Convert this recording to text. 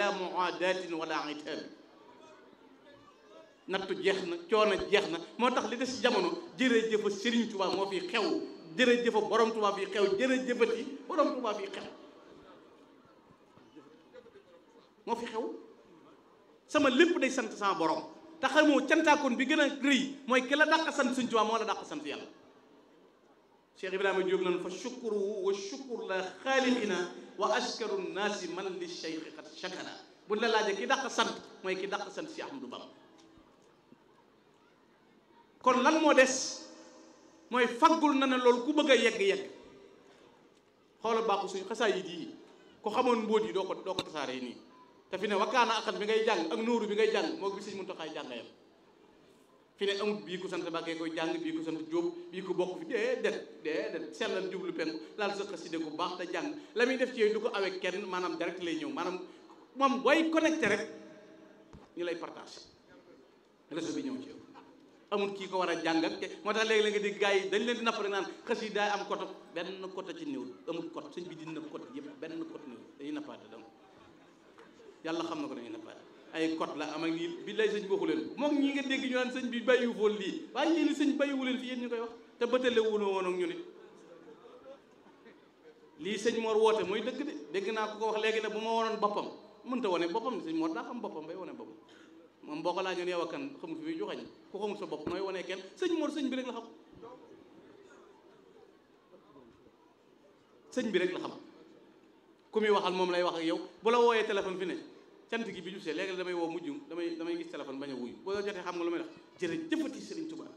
bila muadatin wala itaabi nattu jeex na coono jeex na moo tax li des ci jamono jërëjëfa Serigne Touba moo fi xew jërëjëfa borom Touba fi xew jërëjëfati borom Touba fi xew moo fi xew sama lépp day sant sama borom te xamoo cantaakoon bi gën a rëy mooy ki la dàq sant Serigne Touba moo la dàq sant yàlla Cheikh Ibrahima Diop nan fa shukruhu wa shukru la xaaliqina wa askaru nnaasi man li cheikh xat shakara buñ la laajee ki dàq sant mooy ki dàq sant si Ahmadou Bamba kon lan moo des mooy faggul na ne loolu ku bëgg a yegg-yegg xoolal baaxu suñu xasaay yi di ko xamoon mbóot yi doo ko doo ko tasaaree nii te fi ne wakkaana akat bi ngay jàng ak nóoru bi ngay jàng moo bi sëñ Muntaxaay jàngayam fi ne amut bii ku sant Mbàkke koy jàng bii ku sant Jóob bii ku bokk fi déedéet déedéet sellal jublu penku laal sa xaside ku baax te jàng la muy def ci yooyu du ko awee kenn maanaam direct lay ñëw maanaam moom booy connecté rek ñu lay partage réseau bi ñëw ci yow amul kii ko war a jàng ak moo tax léegi la nga dégg gars yi dañ leen di napp rek naan xas yi daay am koto benn koto ci néew amul kot sëñ bi dina kot yëpp benn kot néew dañuy nappaate donc yàlla xam na ko dañuy nappaate ay kot la am ak nii bi lay sëñ waxu leen moom ñi nga dégg ñu naan sëñ bi bàyyiwu foon lii waaye yéen sëñ bàyyiwu leen fi yéen ñu koy wax te bëtale wuno woon ak ñu nit lii sëñ Mor woote mooy dëgg de dégg naa ko ko wax léegi ne bu ma wonoon boppam mënta wane boppam sëñ Mor daa xam boppam bay wane boppam moom boo ko laajoon yow a kan xamul fi muy joxañ ku xamul sa bopp nooy wanee kenn sëñ Mor sëñ bi rek la xam sëñ bi rek la xam ku muy waxal moom lay wax ak yow bu la wooyee téléphone fi ne cant gi bi ñu see léegi damay woo mujj damay damay gis téléphone bañ a wuyu boo jotee xam nga lu may wax jërëjëfati Sëriñ Tuubaa